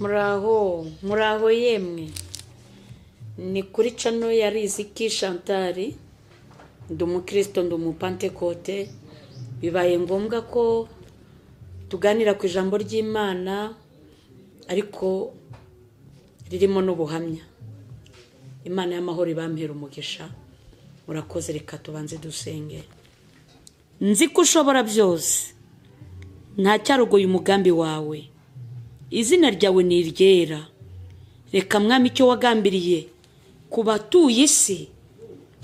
muraho muraho yemwe ni kuri cano ya riziki shantari ndi umukristo ndi umupantekote bibaye ngombwa ko tuganira ku ijambo ry'imana ariko ririmo n'ubuhamya imana y'amahoro ibampera umugisha murakoze reka tubanze dusenge nzi ko ushobora byose ntacyarogoye umugambi wawe izina ryawe ni iryera reka mwami icyo wagambiriye ku batuye isi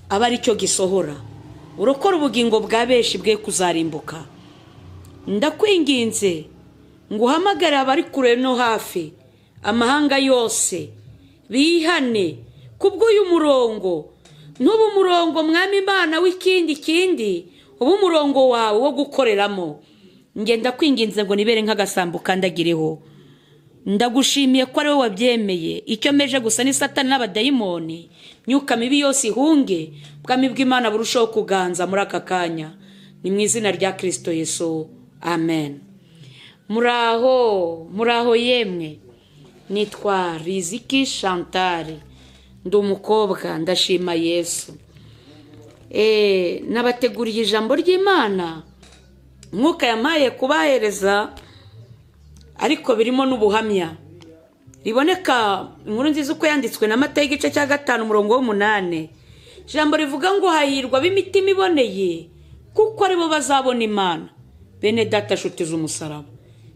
aba ari cyo gisohora urokora ubugingo bwa benshi bwe kuzarimbuka ndakwinginze ngo uhamagare abari kure no hafi amahanga yose bihane kubw'uyu murongo n'ubu umurongo mwami imana w'ikindi kindi uba umurongo wawe wo gukoreramo ngenda kwinginze ngo nibere nk'agasambu kandagireho ndagushimiye ko ari wowe wabyemeye icyo meje gusa ni satani n'abadayimoni myuka mibi yose ihunge ubwami bw'imana burushaho kuganza muri aka kanya ni mu izina rya kirisito yesu amen muraho muraho yemwe nitwa riziki shantari ndi umukobwa ndashima yesu Eh, nabateguriye ijambo ry'imana mwuka yamaye kubahereza ariko birimo n'ubuhamya riboneka inkuru nziza uko yanditswe na mata y'igice cya gatanu umurongo w'umunani ijambo rivuga ngo hahirwa b'imitima iboneye kuko aribo bazabona imana bene data shutiza umusaraba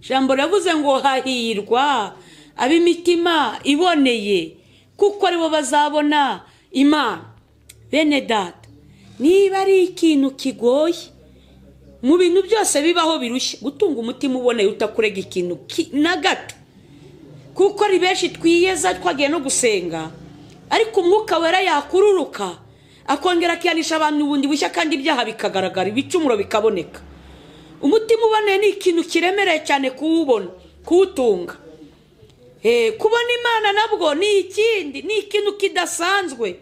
ijambo riravuze ngo hahirwa ab'imitima iboneye kuko aribo bazabona imana bene data niba ari ikintu kigoye mu bintu byose bibaho birushya gutunga umutima uboneye utakurega ikintu ki- na gato kuko ari benshi twiyeza twagiye no gusenga ariko umwuka wera yakururuka akongera akihanisha abantu ubundi bushya kandi ibyaha bikagaragara ibicumuro bikaboneka umutima uboneye ni ikintu kiremereye cyane kuwubona kuwutunga Eh, kubona imana nabwo ni ikindi ni ikintu kidasanzwe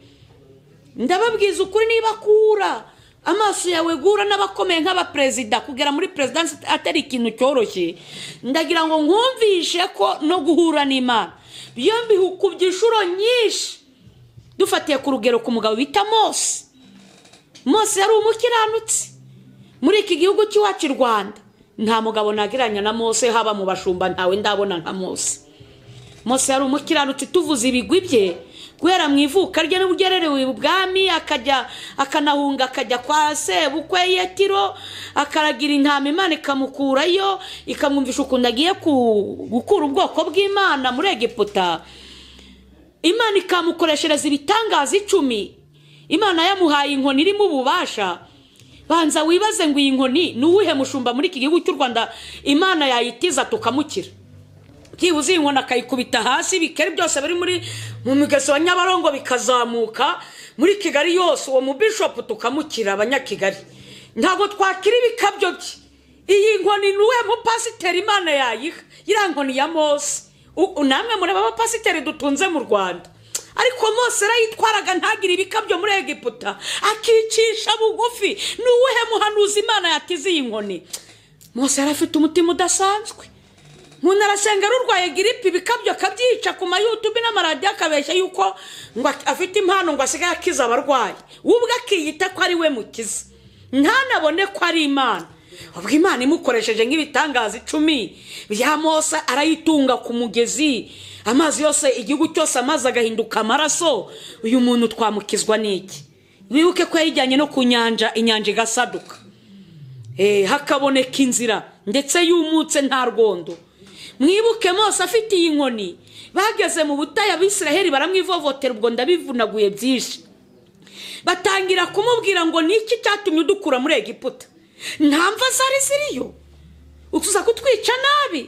ndababwiza ukuri niba akura amaso yawe gura n'abakomeye nk'abaperezida kugera muri perezidansi atari ikintu cyoroshye ndagira ngo nkumvishe ko no guhura n'imana byombi hukubye inshuro nyinshi dufatiye ku rugero ku mugabo bita mose mose yari umukiranutsi muri iki gihugu cy'iwacu i rwanda nta mugabo nagereranya na mose haba mu bashumba ntawe ndabona nka mose mose yari umukiranutsi tuvuze ibigwi bye guhera mu ivuka rye n'uburyo yarerewe ubwami akajya akanahunga akajya kwa sebukwe yetiro akaragira intama imana ikamukurayo ikamwumvisha ukuntu agiye ku- gukura ubwoko bw'imana muri egiputa imana ikamukoreshereza ibitangaza icumi imana yamuhaye inkoni irimo ububasha banza wibaze ngo iyi nkoni ni uwuhe mushumba muri iki gihugu cy'u rwanda imana yayitiza tukamukira byibuze iyi nkoni akayikubita hasi bikeri byose biri muri mu migezi wa nyabarongo bikazamuka muri kigali yose uwo mubishopu tukamukira abanyakigali ntabwo twakira ibikabyo bye iyi nkoni ni uwe mupasiteri imana yayiha iriya nkoni ya mose U- namwe mureba abapasiteri dutunze mu rwanda ariko mose arayitwaraga ntagire ibikabyo muri egiputa akicisha bugufi ni uwuhe muhanuzi imana yatize iyi nkoni mose yari afite umutima udasanzwe umuntu arasenga rurwaye giripe ibikabyo akabyica ku mayutubi n'amaradiyo akabeshya yuko ngo ak- afite impano ngo asigaye akiza abarwayi we ubwe akiyita ko ari we mukiza ntanabone ko ari imana ubwo imana imukoresheje nk'ibitangaza icumi bya mose arayitunga ku mugezi amazi yose igihugu cyose amazi agahinduka amaraso uyu muntu twamukizwa n'iki wibuke ko yayijyanye no ku nyanja inyanja igasaduka Eh, hakaboneka inzira ndetse yumutse nta rwondo mwibuke mose afite iyi nkoni bageze mu butaya abisiraheli baramwivovotera ubwo ndabivunaguye byinshi batangira kumubwira ngo niki cyatumye udukura muri egiputa nta mva zari ziriyo utuza kutwica nabi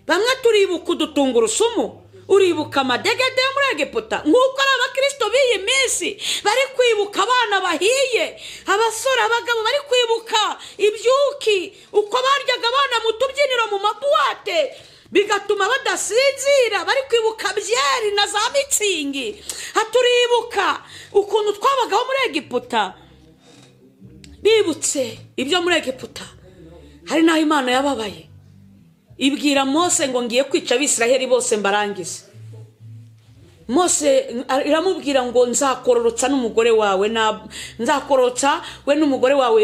bamwe turibuka udutunga urusumu uribuka amadegede yo muri egiputa nk'uko ari abakirisito b'iyi minsi bari kwibuka abana bahiye abasore abagabo bari kwibuka ibyuki uko baryaga abana mu tubyiniro mu mabuwate bigatuma badasinzira bari kwibuka byeri na za mitsingi haturibuka ukuntu twabagaho muri egiputa bibutse ibyo muri egiputa hari n'aho imana yababaye ibwira mose ngo ngiye kwica abisiraheli bose mbarangize mose iramubwira ngo nzakororotsa n'umugore wawe nzakororotsa we n'umugore wawe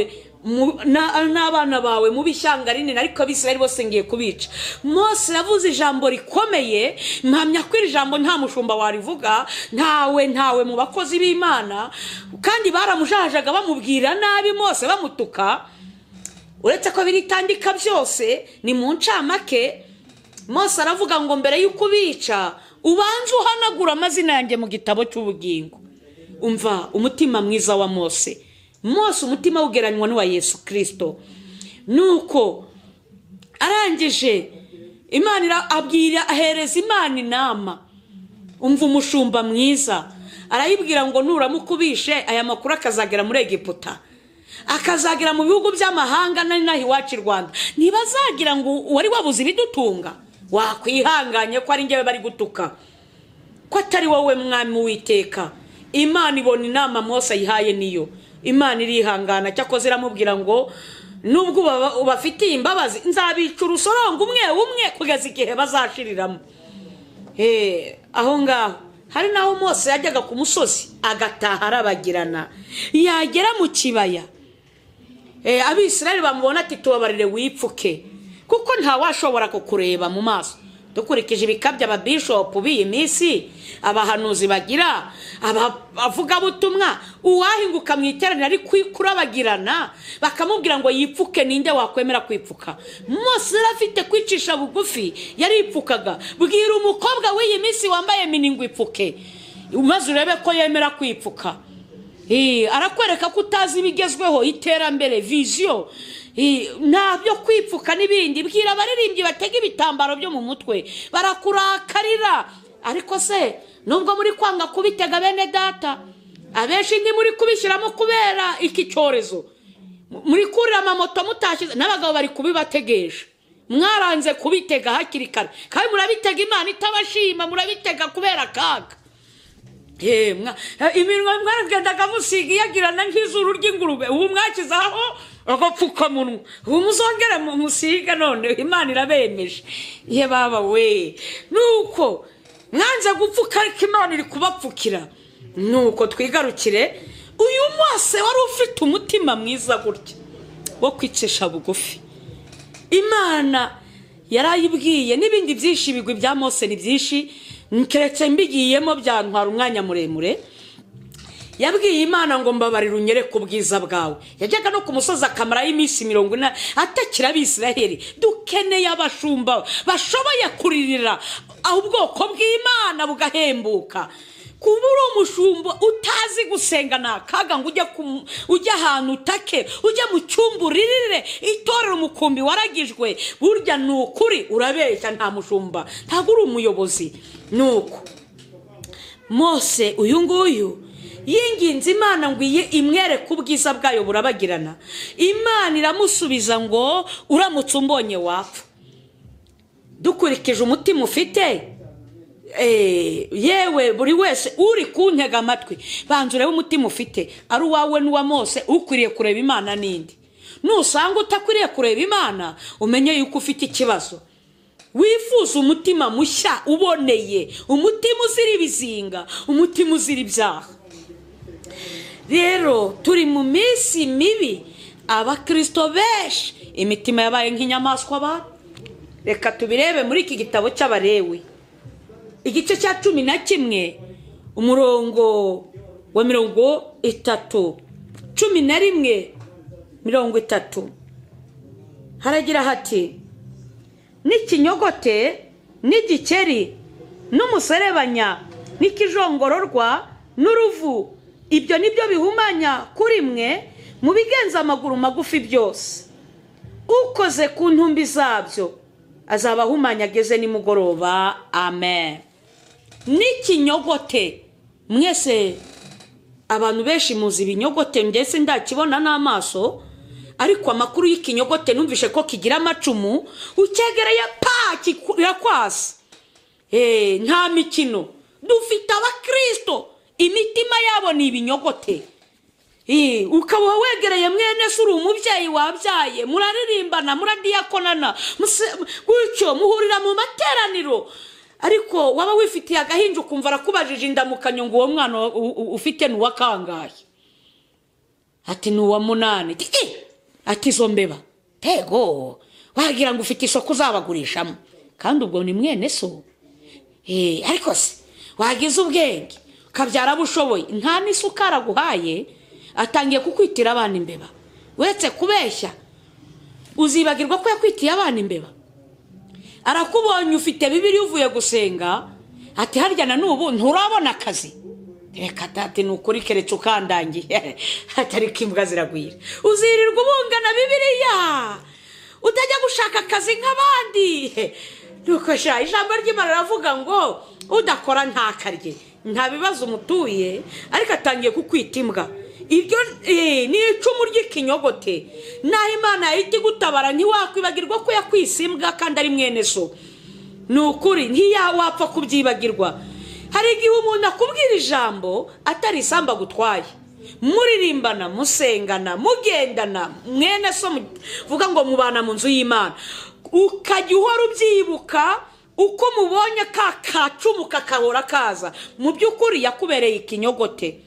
n'abana bawe mu b'ishyanga rinini ariko abisirayeli bose ngiye kubica mose yavuze ijambo rikomeye mpamya ko iri jambo nta mushumba warivuga ntawe ntawe mu bakozi b'imana kandi baramujahajaga bamubwira nabi mose bamutuka uretse ko biritandika byose ni mu ncamake mose aravuga ngo mbere y'uko ubica ubanza uhanagura amazina yanjye mu gitabo cy'ubugingo umva umutima mwiza wa mose mose umutima ugeranywa n'uwa yesu kirisito nuko arangije imana abwira ahereza imana inama umva umushumba mwiza arayibwira ngo nuramukubishe aya makuru akazagera muri egiputa akazagera mu bihugu by'amahanga n'inaha iwacu i rwanda ntibazagira ngo wari wabuze ibidutunga wakwihanganye ko ari ngewe bari gutuka ko atari wowe mwami witeka imana ibona inama mose ayihaye niyo imana irihangana cyakoze iramubwira ngo nubwo ubafitiye imbabazi nzabica urusorongo umwe umwe kugeza igihe bazashiriramo aho ngaho hari n'aho mose yajyaga ku musozi agataha arabagirana yagera mu kibaya abisirayeli bamubona ati tubabarire wipfuke kuko ntawashobora kukureba mu maso dukurikije ibikabya ababishopu b'iyi minsi abahanuzi bagira abavugabutumwa uwahinguka mu iteraniro ari kurabagirana bakamubwira ngo yipfuke ninde wakwemera kwipfuka mose yari afite kwicisha bugufi yaripfukaga bwira umukobwa w'iyi minsi wambaye miningo ipfuke maze urebe ko yemera kwipfuka arakwereka ko utazi ibigezweho iterambere viziyo ntabyo kwipfuka n'ibindi bwira abaririmbyi batega ibitambaro byo mu mutwe barakurakarira ariko se nubwo muri kwanga kubitega bene data abenshi ni muri kubishyiramo kubera iki cyorezo muri kurira amamoto mutashyize n'abagabo bari kubibategesha mwaranze kubitega hakiri kare kandi murabitega imana itabashima murabitega kubera akaga iminwa mwagendaga musiga iyagirana nk'izuru ry'ingurube ubu mwakizaho agapfukamunwa ubu muzongere musiga none imana irabemeje ye baba we nuko mwanze gupfuka ariko imana iri kubapfukira nuko twigarukire uyu munsi wari ufite umutima mwiza gutya wo kwicisha bugufi imana yarayibwiye n'ibindi byinshi ibigwi bya mose ni byinshi keretse mbigiyemo byantwara umwanya muremure yabwiye imana ngo mbabarire unyere ku bwiza bwawe yajyaga no ku musozi akamaraho iminsi mirongo ine atakira abisiraheli dukeneye abashumba bashoboye kuririra ubwoko bw'imana bugahembuka kuba uri umushumba utazi gusenga ni akaga ngo ujye ahantu utake ujye mu cyumba uririre itorero umukumbi waragijwe burya ni ukuri urabeshya nta mushumba ntabwo uri umuyobozi ni uko mose uyu nguyu yinginze imana ngo iye imwereke ubwiza bwayo burabagirana imana iramusubiza ngo uramutse umbonye wapfa dukurikije umutima ufite yewe buri wese uri kuntega amatwi banza urebe umutima ufite ari uwawe n'uwa mose ukwiriye kureba imana n'indi nusanga utakwiriye kureba imana umenye yuko ufite ikibazo wifuza umutima mushya uboneye umutima uzira ibizinga umutima uzira ibyaha rero turi mu minsi mibi abakirisito benshi imitima yabaye nk'inyamaswa ba reka tubirebe muri iki gitabo cy'abarewe igice cya cumi na kimwe umurongo wa mirongo itatu cumi na rimwe mirongo itatu haragira hati n'ikinyogote n'igikeri n'umuserebanya n'ikijongororwa n'uruvu ibyo ni byo bihumanya kuri mwe mu bigenza amaguru magufi byose ukoze ku ntumbi zabyo azaba ahumanya ageze nimugoroba amen n'ikinyogote mwese abantu benshi muzi ibinyogote ndetse ndakibona n'amaso ariko amakuru y'ikinyogote numvishe ko kigira amacumu ucyegereye pa kirakwasa nta mikino dufite abakirisito imitima yabo ni ibinyogote Ii, ukaba wegereye mwene se uri umubyeyi wabyaye muraririmbana muradiyakonana muse- gutyo muhurira mu materaniro ariko waba wifitiye agahinja ukumva arakubajije indamukanyo ngo uwo mwana wa- u- u- ufite ni uwakangaye ati ni uwa munani Ti- i! ati izo mbeba tego wagira ngo ufite isoko uzabagurishamo kandi ubwo ni mwene so Eh, ariko se wagize ubwenge ukabyara abo ushoboye nta n'isukari aguhaye atangiye kukwitira abana imbeba uretse kubeshya uzibagirwa ko yakwitiye abana imbeba arakubonye ufite bibiri uvuye gusenga ati harya na n'ubu nturabona akazi reka dati ni ukuri keretse ukandangiye atari ko imbwa ziragwira uzirirwa ubungana bibiriya utajya gushaka akazi nk'abandi nuko sha ijambo ry'imana riravuga ngo udakora ntakarye nta bibazo umutuye ariko atangiye kukwita imbwa iryo eh, ni icumu ry'ikinyogote naho imana yahita igutabara ntiwakwibagirwa ko yakwise imbwa kandi ari mwene so ni ukuri ntiyawapfa kubyibagirwa hari igihe umuntu akubwira ijambo atari isambu agutwaye muririmbana musengana mugendana mwene so muvuga ngo mubana mu nzu y'imana ukajya uhora ubyibuka uko mubonye ka kacumu kakahora kaza mu by'ukuri yakubereye ikinyogote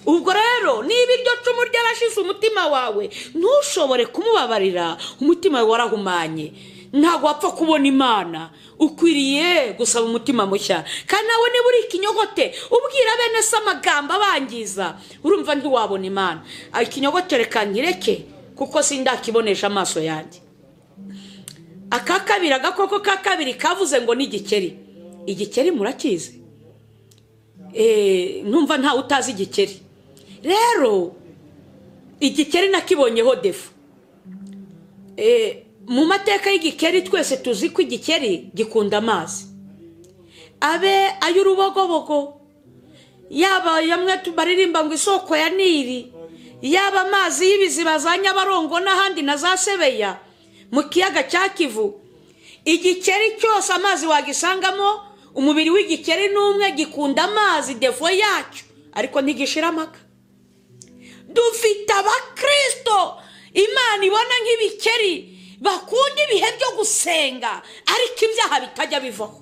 ubwo rero niba iryo cumu ryarashize umutima wawe ntushobore kumubabarira umutima wawe warahumanye ntabwo wapfa kubona imana ukwiriye gusaba umutima mushya kandi nawe niba uri ikinyogote ubwira bene se amagambo abangiza urumva ntiwabona imana Ah, ikinyogote reka nkireke kuko sindakibonesha amaso yanjye aka kabiri agakoko ka kabiri kavuze ngo ni igikeri igikeri murakizi Eh, numva ntawe utazi igikeri rero igikeri nakibonyeho defu Eh, mu mateka y'igikeri twese tuzi ko igikeri gikunda amazi abe ay'urubogobogo yaba yamwe baririmba ngo isoko ya nili yaba amazi y'ibiziba za nyabarongo n'ahandi na za sebeya mu kiyaga cya kivu igikeri cyose amazi wagisangamo umubiri w'igikeri n'umwe gikunda amazi defo yacyo ariko ntigishira amaka dufite abakristo imana ibona nk'ibikeri bakunda ibihe byo gusenga ariko ibyaha bitajya bivaho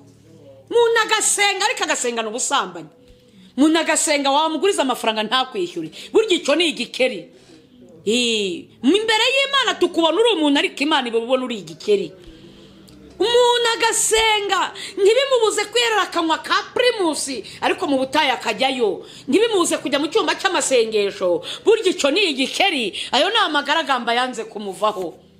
umuntu agasenga ariko agasengana ubusambanyi umuntu agasenga wamuguriza amafaranga ntakwishyure burya icyo ni igikeri Ii, imbere y'imana tukubona uri umuntu ariko imana ibubona uri igikeri umuntu agasenga ntibimubuze kwerera akanwa ka pirimusi ariko mu butayu akajyayo ntibimubuze kujya mu cyumba cy'amasengesho burya icyo ni igikeri ayo ni amagaragamba yanze kumuvaho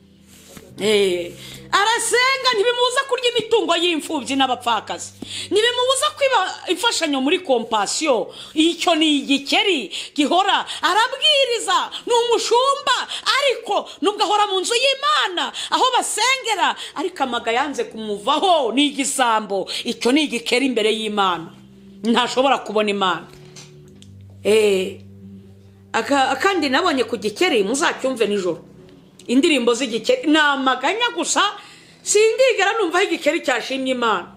Eh, arasenga ntibimubuza kurya imitungo y'imfubyi n'abapfakazi ntibimubuza kwiba imfashanyo muri kompasiyo icyo ni igikeri gihora arabwiriza ni umushumba ariko nubwo ahora mu nzu y'imana aho basengera ariko amaga yanze kumuvaho ni igisambo icyo ni igikeri imbere y'imana ntashobora kubona imana Eh, aka- akandi nabonye ku gikeri muzacyumve nijoro indirimbo z'igikeri ni amaganya gusa sindigera numvaho igikeri cyashimye imana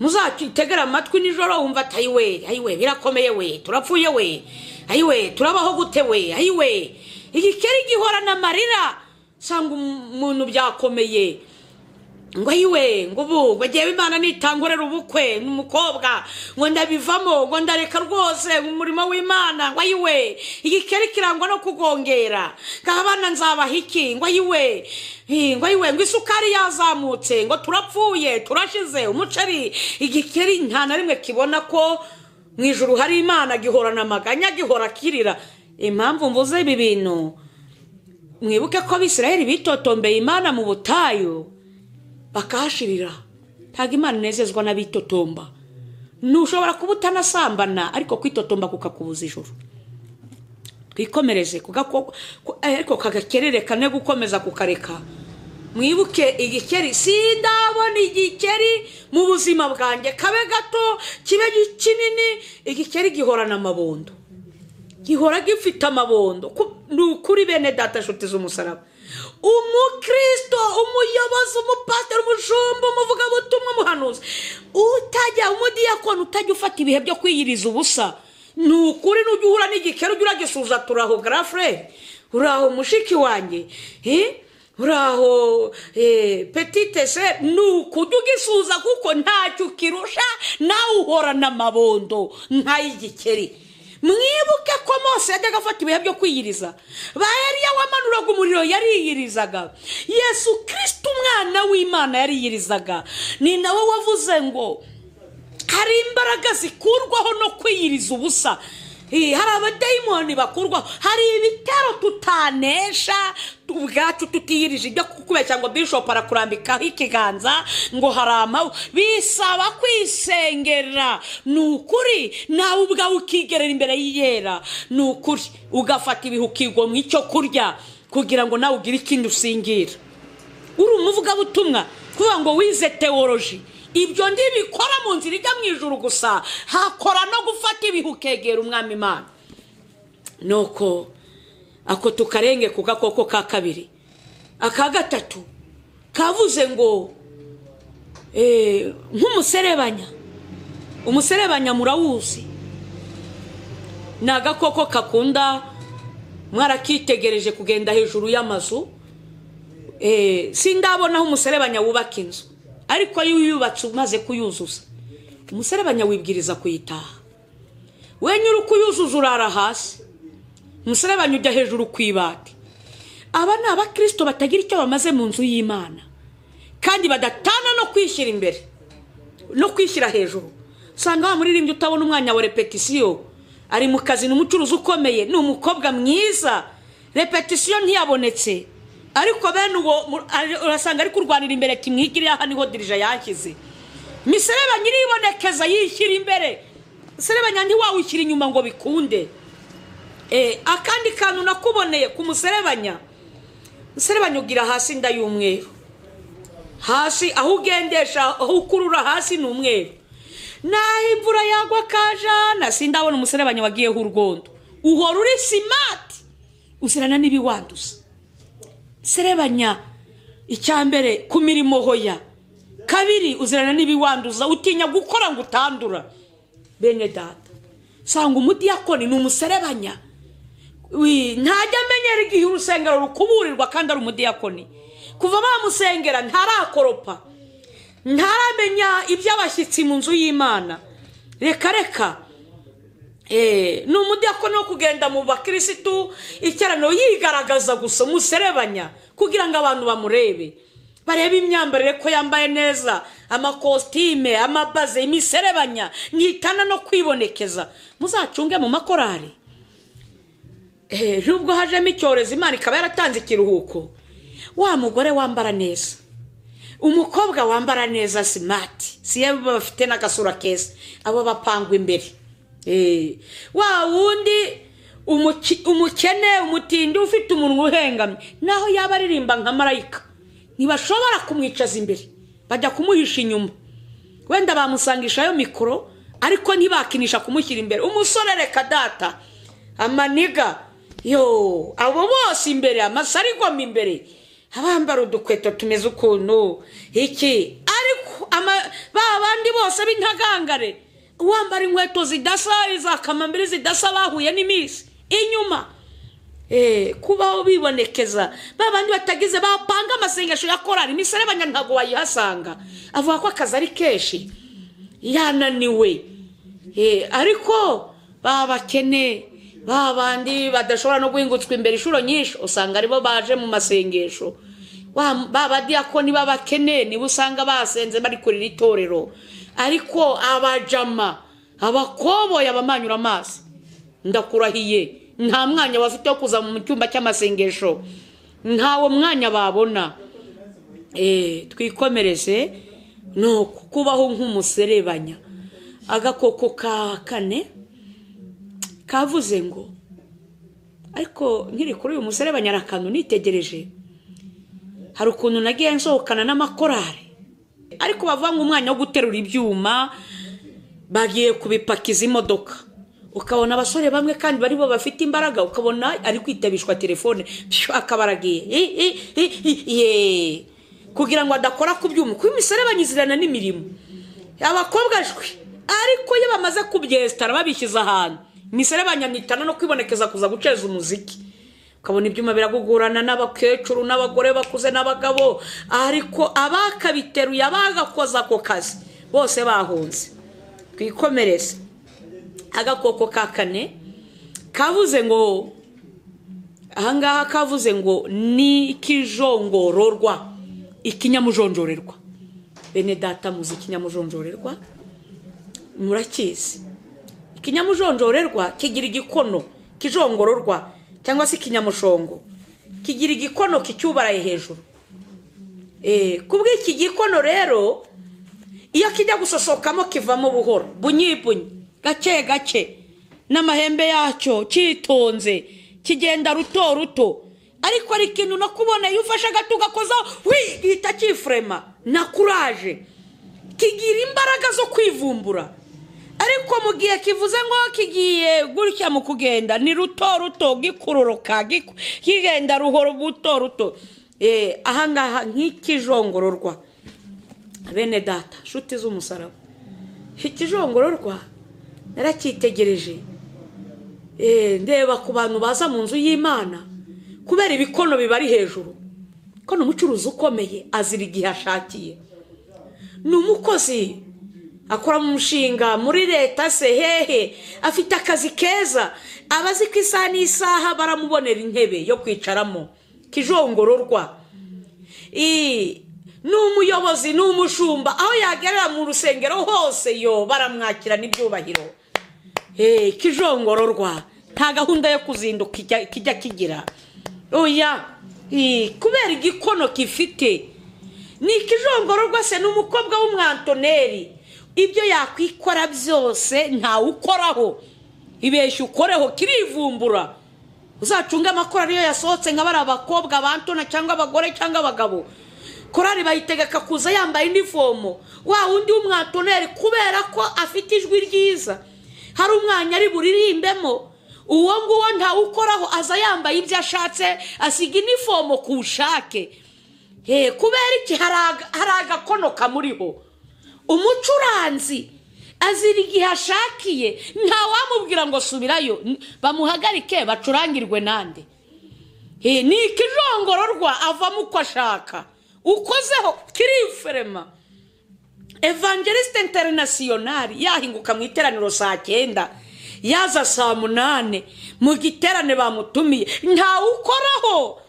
muzakitegere amatwi nijoro wumva ati ayiwe ayiwe birakomeye we turapfuye we ayiwe turabaho gute we ayiwe igikeri gihorana amarira usanga umuntu byakomeye ngo yiwe ngo ubu ngo ngewe imana nitangurira ubukwe n'umukobwa ngo ndabivamo ngo ndareka rwose umurimo w'imana ngo yiwe igikeri kirangwa no kugongera ngo abana nzabaha iki ngo yiwe Eh, ngo yiwe ngo isukari yazamutse ngo turapfuye turashize umuceri igikeri nta na rimwe kibona ko mu ijuru hari imana gihorana amaganya gihora kirira impamvu mvuze ibi bintu mwibuke ko abisirayeli bitotombeye imana mu butayu bakahashirira ntabwo imana inezezwa n'abitotomba ntushobora kuba utanasambana ariko kwitotomba kukakubuza ijoro twikomereze ku gako- ku- ariko kagakerere kane gukomeza kukareka mwibuke igikeri sindabona igikeri mu buzima bwanjye kabe gato kibe gi- kinini igikeri gihorana amabondo gihora gifite amabondo ku- ni ukuri bene data nshuti z'umusaraba umukristo umuyobozi umupasiteri umushumba umuvugabutumwa umuhanuzi utajya umudiyakoni utajya ufata ibihe byo kwiyiriza ubusa ni ukuri nujya uhura n'igikeri ujya uragisuza turaho garafurere uraho mushiki wanjye eh? uraho eh, petite se ni ukujya ugisuza kuko ntacyo ukirusha nawe uhorana amabondo nk'ay'igikeri mwibuke ko mose yajyaga afata ibihe byo kwiyiriza ba yariya wamanuraga umuriro yariyirizaga yesu kirisita umwana w'imana yariyirizaga ni nawe wavuze ngo hari imbaraga zikurwaho no kwiyiriza ubusa Eh, hari abadayimoni bakurwaho hari ibitero tutanesha ubwacu tutiyirije ibyo kukubeshya ngo bishopu arakurambikaho ikiganza ngo hari amawe bisaba kwisengera ni ukuri nawe ubwawe ukigerera imbere y'iyera ni ukuri ugafata ibihe ukigomwa icyo kurya kugira ngo nawe ugire ikindi usingira uri umuvugabutumwa kuvuga ngo wize teworonji ibyo ntibikora mu nzira ijya mu ijoro gusa hakora no gufata ibihe ukegera umwami imana nuko ako tukarenge ku gakoko ka kabiri aka gatatu kavuze ngo eh, nk'umuserebanya umuserebanya murawuzi ni agakoko kakunda mwarakitegereje kugenda hejuru y'amazu Eh, sindabona aho umuserebanya wubaka inzu ariko iyo uyubatse umaze kuyuzuza umuserebanya wibwiriza kuyitaha wenye uri kuyuzuza urara hasi umuserebanya ujya hejuru ku ibati aba ni abakirisito batagira icyo bamaze mu nzu y'imana kandi badatana no kwishyira imbere no kwishyira hejuru usanga wa muririmbyi utabona umwanya wa repetisiyo ari mu kazi ni umucuruzi ukomeye ni umukobwa mwiza repetisiyo ntiyabonetse ariko bene uwo mu- ari- urasanga ari kurwanira imbere ati mwigire aha niho dirija yanshyize misereba nyiribonekeza yishyira imbere misereba ntiwawushyira inyuma ngo bikunde Eh, akandi kantu nakuboneye ku muserebanya muserebanya ugira hasi inda y'umweru hasi aho ugendesha aho ukurura hasi ni umweru naho imvura yagwa kajana sindabona umuserebanya wagiyeho urwondo uhora uri simati uzirana n'ibiwanduza serebanya icya mbere ku mirimo hoya kabiri uzirana n'ibiwanduza utinya gukora ngo utandura bene data usanga umudiyakoni ni umuserebanya Wi- ntajya amenyera igihe urusengero rukuburirwa kandi ari umudiyakoni kuva bamusengera ntarakoropa ntaramenya iby'abashyitsi mu nzu y'imana reka reka Eh, ni umudiyakoni wo kugenda mu bakirisitu icyaraniro yigaragaza gusa umuserebanya kugira ngo abantu bamurebe barebe imyambarire ko yambaye neza amakositime amabaze imiserebanya nitana no kwibonekeza muzacunge mu makorari Eh, nubwo hajemo icyorezo imana ikaba yaratanze ikiruhuko wa mugore wambara neza umukobwa wambara neza simati siye bafite n'agasura keza abo bapangwa imbere Eh, wa wundi umuki- umukene umutindi ufite umunwa uhengamye naho yaba aririmba nka marayika ntibashobora kumwicaza imbere bajya kumuhisha inyuma wenda bamusangisha ayo mikoro ariko ntibakinisha kumushyira imbere umusore reka data amaniga yo abo bose imbere amasarigoma imbere abambara udukweto tumeze ukuntu iki ariko ama- ba bandi bose b'intagangare uwambara inkweto zidasa iza kamambiri zidasa bahuye n'iminsi inyuma Eh, kubaho bibonekeza ba bandi batagize bapanga amasengesho ya korari imiserebanya ntabwo wayihasanga avuga ko akazi ari kenshi yananiwe Eh, ariko ba bakene ba bandi badashobora no guhingutswa imbere inshuro nyinshi usanga aribo baje mu masengesho Wa- ba badiyakoni b'abakene nibo usanga basenze bari kurira itorero ariko abajama abakoboye abamanyura amaso ndakurahiye nta mwanya bafite wo kuza mu cyumba cy'amasengesho ntawo mwanya babona Eh, twikomereze ni kubaho nk'umuserebanya agakoko ka kane kavuze ngo ariko nkiri kuri uyu muserebanya hari akantu nitegereje hari ukuntu nagiye nsohokana n'amakorari ariko bavuga ngo umwanya wo guterura ibyuma bagiye kubipakiza imodoka ukabona abasore bamwe kandi bari bo bafite imbaraga ukabona ari kwitabishwa telefone pshu, akaba aragiye I- i- i- i- ye. kugira ngo adakora ku byuma kuko imiserebanya izirana n'imirimo abakobwa jwi ariko iyo bamaze kubyesitara babishyize ahantu misere banyamwitana no kwibonekeza kuza guceza umuziki ukabona ibyuma biragugurana n'abakecuru n'abagore bakuze n'abagabo ariko abakabiteruye abagakoza ako kazi bose bahunze twikomereze agakoko ka kane kavuze ngo ahangaha kavuze ngo ni ikijongororwa ikinyamujonjorerwa bene data muzi ikinyamujonjorerwa murakizi ikinyamujonjorerwa kigira igikono kijongororwa cyangwa se ikinyamushongo kigira igikono kicyubaraye hejuru kubw'iki gikono rero iyo kijya gusosokamo kivamo buhoro bunyibunyi gake gake n'amahembe yacyo cyitonze kigenda ruto ruto ariko hari ikintu no kubona iyo ufashe agato ugakozaho wihita cyifurema na kuraje kigira imbaraga zo kwivumbura ariko mu gihe kivuze ngo kigiye gutya mu kugenda ni ruto ruto gikuroroka kigenda ruhoro buto ruto ahangaha nk'ikijongororwa bene data inshuti z'umusaraba ikijongororwa naracyitegereje ndeba ku bantu baza mu nzu y'imana kubera ibikono bibari hejuru ko ni umucuruzi ukomeye azira igihe ashakiye ni umukozi akora mu mushinga muri leta se hehe afite akazi keza aba azi ko isaha n'isaha baramubonera intebe yo kwicaramo kijongororwa ni umuyobozi ni umushumba aho yagerera mu rusengero hose yo baramwakira n'ibyubahiro kijongororwa nta gahunda yo kuzinduka kijya kigira oya kubera igikono gifite ni ikijongororwa se ni umukobwa w'umwantoneri ibyo yakwikora byose ntawe ukoraho ibeshya ukoreho kirivumbura uzacunge amakora ariyo yasohotse nka bari abakobwa abantona cyangwa abagore cyangwa abagabo korari bayitegeka kuza yambaye inifomo wa wundi w'umwatoneri kubera ko afite ijwi ryiza hari umwanya ari buririmbemo uwo nguwo ntawe ukoraho aza yambaye ibyo ashatse asiga inifomo ku bushake kubera iki hari agakono kamuriho umucuranzi azira igihe ashakiye ntawamubwira ngo subirayo bamuhagarike bacurangirwe nande ni ikijongororwa avamo uko ashaka ukozeho kiriferema evangelisite interinasiyonari yahinguka mu iteraniro saa cyenda yaza saa munani mu giterane bamutumiye ntawukoraho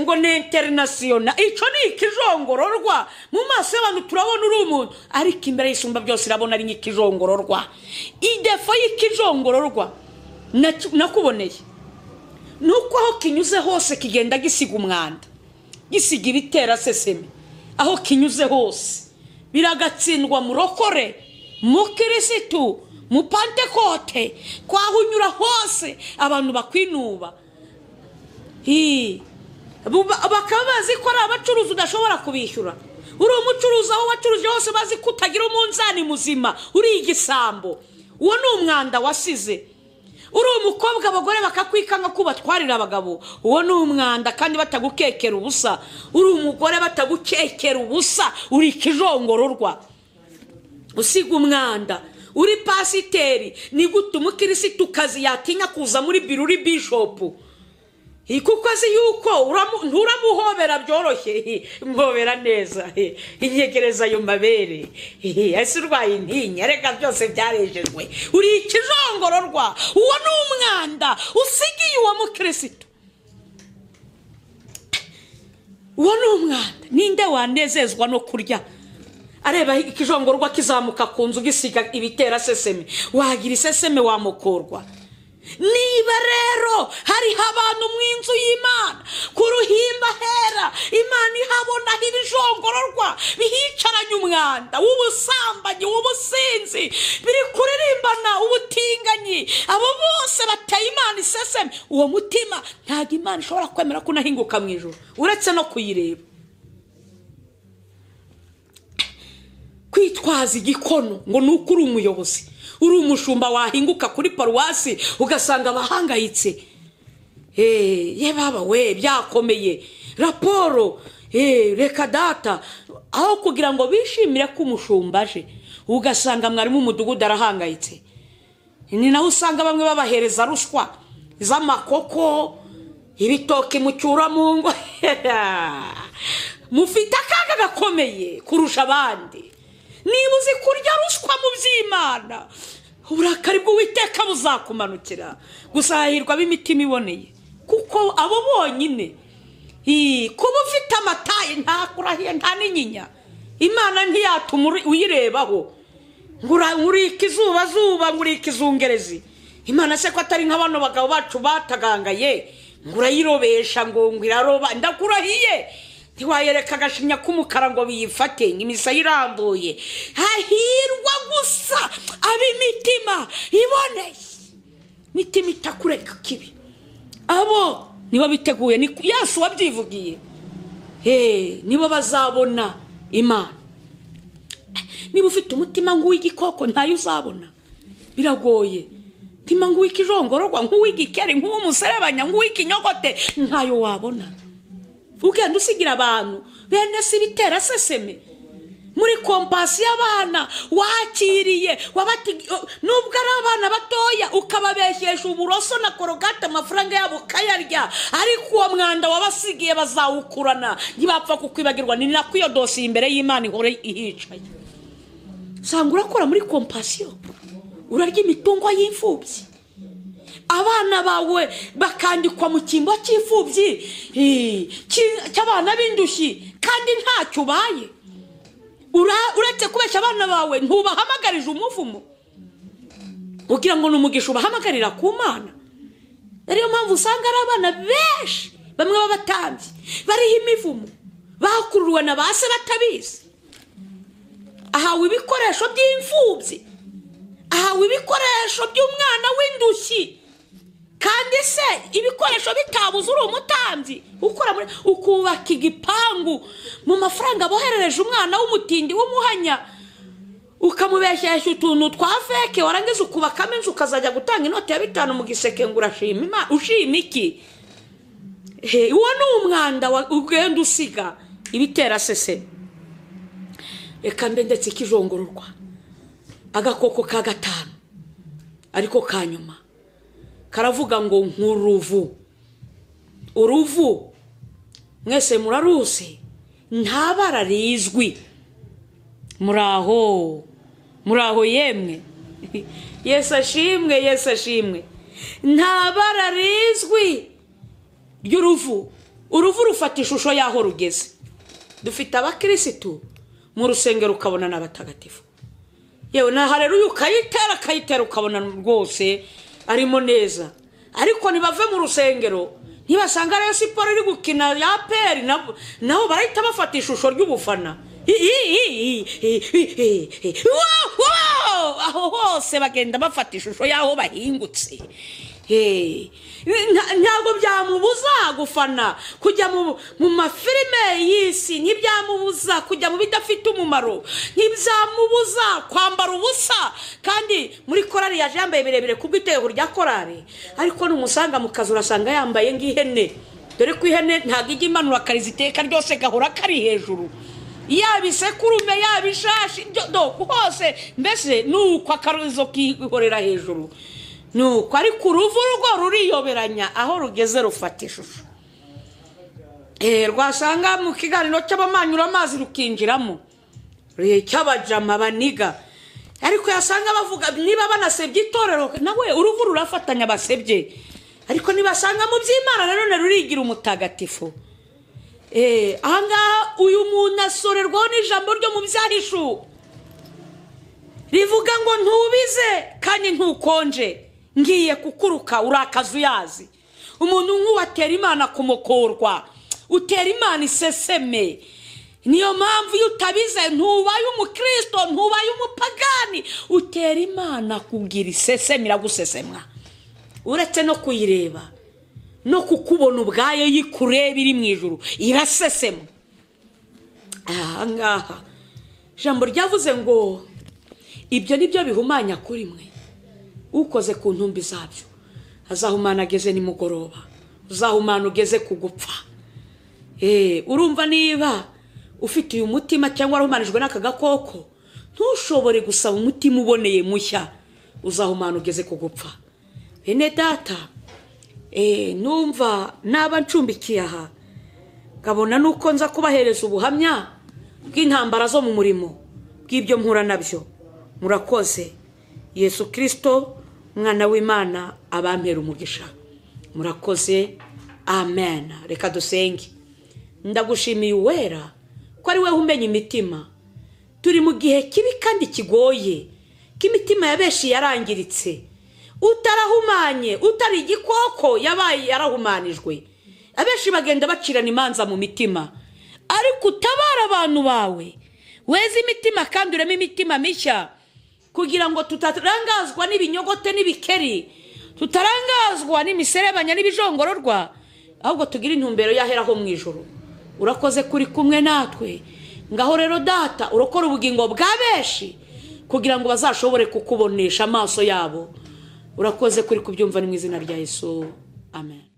ngo ni interinasiyona icyo ni ikijongororwa mu maso y'abantu turabona uri umuntu ariko imbere y'isumba byose irabona ari nk'ikijongororwa idefo y'ikijongororwa nakuboneye ni uko aho kinyuze hose kigenda gisiga umwanda gisiga ibitera seseme aho kinyuze hose biragatsindwa murokore mukirisitu mupantekote kwahunyura hose abantu bakwinuba bakaba bazi ko ari abacuruzi udashobora kubishyura uri umucuruzi aho wacuruje hose bazi ko utagira umunzani muzima uri igisambo uwo ni umwanda wasize uri umukobwa abagore bakakwikanga ko ubatwarira abagabo uwo ni umwanda kandi batagukekera ubusa uri umugore batagukekera ubusa uri ikijongororwa usiga umwanda uri pasiteri ni gute umukirisitu kazi yatinya kuza muri biro uri bishopu kuko azi yuko nturamuhobera byoroshye mhobera neza inyegereza ayo mabere ese urwaye intinya reka byose byarejejwe uri ikijongororwa uwo ni umwanda usigiye uwo mukirisitu uwo ni umwanda ninde wanezezwa no kurya areba ikijongororwa kizamuka ku nzu gisiga ibitera seseme wagira iseseme wamukorwa niba rero hariho abantu mu inzu y'imana ku ruhimba hera imana ihabonaho ibijongororwa bihicaranye umwanda w'ubusambanyi w'ubusinzi biri kuririmbana ubutinganyi abo bose bateye imana iseseme uwo mutima ntabwo imana ishobora kwemera ko unahinguka mu ijoro uretse no kuyireba kwitwaza igikono ngo ni uko uri umuyobozi uri umushumba wahinguka kuri paruwasi ugasanga abahangayitse ye baba we byakomeye raporo reka data aho kugira ngo bishimire ko umushumba aje ugasanga mwarimu umudugudu arahangayitse ni naho usanga bamwe babahereza ruswa iz'amakoko ibitoki mucyura mu ngo mufite akaga gakomeye kurusha abandi niba uzi kurya ruswa mu by'imana uburakari bw'uwiteka buzakumanukira gusa hahirwa b'imitima iboneye kuko abo bonyine ii, kuba ufite amataye ntakurahiye nta n'inyinya imana ntiyatuma uri- uyirebaho Ngura- ngurika izuba zuba ngurika izungerezi imana se ko atari nka bano bagabo bacu batagangaye ngo urayirobesha ngo ngo iraroba ndakurahiye ntiwayereka agashinya k'umukara ngo biyifate imisaya irambuye hahirwa gusa ab'imitima iboneye imitima itakureka kibi abo nibo biteguye ni yesu wabyivugiye Hey, nibo bazabona imana niba ufite umutima nk'uw'igikoko ntayo uzabona biragoye umutima nk'uw'ikijongororwa nk'uw'igikeri nk'uw'umuserebanya nk'uw'ikinyogote ntayo wabona ugenda usigira abantu bene si bitera seseme muri kompasi y'abana wakiriye wabati- o, nubwo ari abana batoya ukababeshyesha uburoso na korogate amafaranga yabo ukayarya ariko uwo mwanda wabasigiye bazawukurana ntibapfa kukwibagirwa ni nako iyo dosiye imbere y'imana ihora ihicaye usanga urakora muri kompasiyo urarya imitungo y'imfubyi abana bawe bakandikwa mu cyimbo cy'imfubyi eh, cy- cy'abana b'indushyi kandi ntacyo ubaye Ura- uretse kubeshya abana bawe ntubahamagarije umuvumo ugira ngo ni umugisha ubahamagarira ku mana ariyo mpamvu usanga ari abana benshi bamwe b'abatambyi bariho imivumo bakuruwe na ba se batabizi ahawe ibikoresho by'imfubyi ahawe ibikoresho by'umwana w'indushyi kandi se ibikoresho bitabuze uri umutambyi ukora muri ukubaka igipangu mu mafaranga boherereje umwana w'umutindi w'umuhanya ukamubeshyeshya utuntu twa feke warangiza ukubakamo inzu ukazajya gutanga inoti ya bitanu mu giseke ngo urashima Imana- ushima iki He, uwo ni umwanda wa- ugenda usiga ibitera seseme reka mbe ndetse ikijongororwa agakoko ka gatanu ariko ka nyuma karavuga ngo nk'uruvu uruvu mwese muraruzi nta bara rizwi muraho muraho yemwe yesu ashimwe yesu ashimwe nta bara rizwi ry'uruvu uruvu rufata ishusho y'aho rugeze dufite abakirisitu mu rusengero ukabona n'abatagatifu yewe na hareruya ukayitera akayitera ukabona rwose arimo neza ariko ntibave mu rusengero ntibasanga rero siporo iri gukina ya peri nabo- nabo barahita bafata ishusho ry'ubufana Hi, hi, hi, hi, hi, hi, hi. Wow, wow! aho hose bagenda bafata ishusho y'aho bahingutse Hey, nta- ntabwo byamubuza gufana kujya mu mu mafilime y'isi ntibyamubuza kujya mu bidafite umumaro ntibyamubuza kwambara ubusa kandi muri korari yaje yambaye birebire ku bw'itego rya korari ariko numusanga mu kazi urasanga yambaye nk'ihene dore ko ihene ntabwo ijya imanura akariza iteka ryose gahora kari hejuru yaba isekurume yaba ishashi byo- do- hose mbese ni uko akarizo kihorera hejuru ni uko ariko uruvu rwo ruriyoberanya aho rugeze rufata ishusho Eh, rwasanga mu kiganiro cy'abamanyura amazi rukinjiramo Eh, cy'abajama baniga ariko yasanga bavuga niba banasebye itorero nawe uruvu rurafatanya basebye ariko nibasanga mu by'imana nanone rurigira umutagatifu Eh, ahangaha uyu muntu asorerwaho n'ijambo ryo mu byahishuwe rivuga ngo ntubize kandi ntukonje ngiye kukuruka urakaza uyazi umuntu nk'uwatera imana kumukorwa utera imana iseseme niyo mpamvu iyo utabize ntubaye umukristo ntubaye umupagani utera imana kugira iseseme iragusesemwa uretse no kuyireba no kukubona ubwayo yikureba iri mu ijuru irasesema ahangaha ijambo ryavuze ngo ibyo ni byo bihumanya kuri mwe ukoze ku ntumbi zabyo azahumana ageze nimugoroba uzahumana ugeze ku gupfa Eh, urumva niba ufite uyu mutima cyangwa warahumanijwe n'aka gakoko ntushobore gusaba umutima uboneye mushya uzahumana ugeze ku gupfa bene data eh, numva naba ncumbikiye aha nkabona nuko nza kubahereza ubuhamya bw'intambara zo mu murimo bw'ibyo mpura nabyo murakoze yesu kirisito umwana w'imana abampera umugisha murakoze amen reka dusenge ndagushimiye uwera ko ari wowe umenya imitima turi mu gihe kibi kandi kigoye k'imitima ya benshi yarangiritse utarahumanye utari igikoko yabaye yarahumanijwe abenshi bagenda bacirana imanza mu mitima ariko utabara abantu bawe weze imitima kandi ureme imitima mishya kugira ngo tutarangazwa n'ibinyogote n'ibikeri tutarangazwa n'imiserebanya n'ibijongororwa ahubwo tugire intumbero yaheraho mu ijoro urakoze kuri kumwe natwe ngaho rero data urokora ubugingo bwa benshi kugira ngo bazashobore kukubonesha amaso yabo urakoze kuri kubyumva ni mu izina rya yesu amen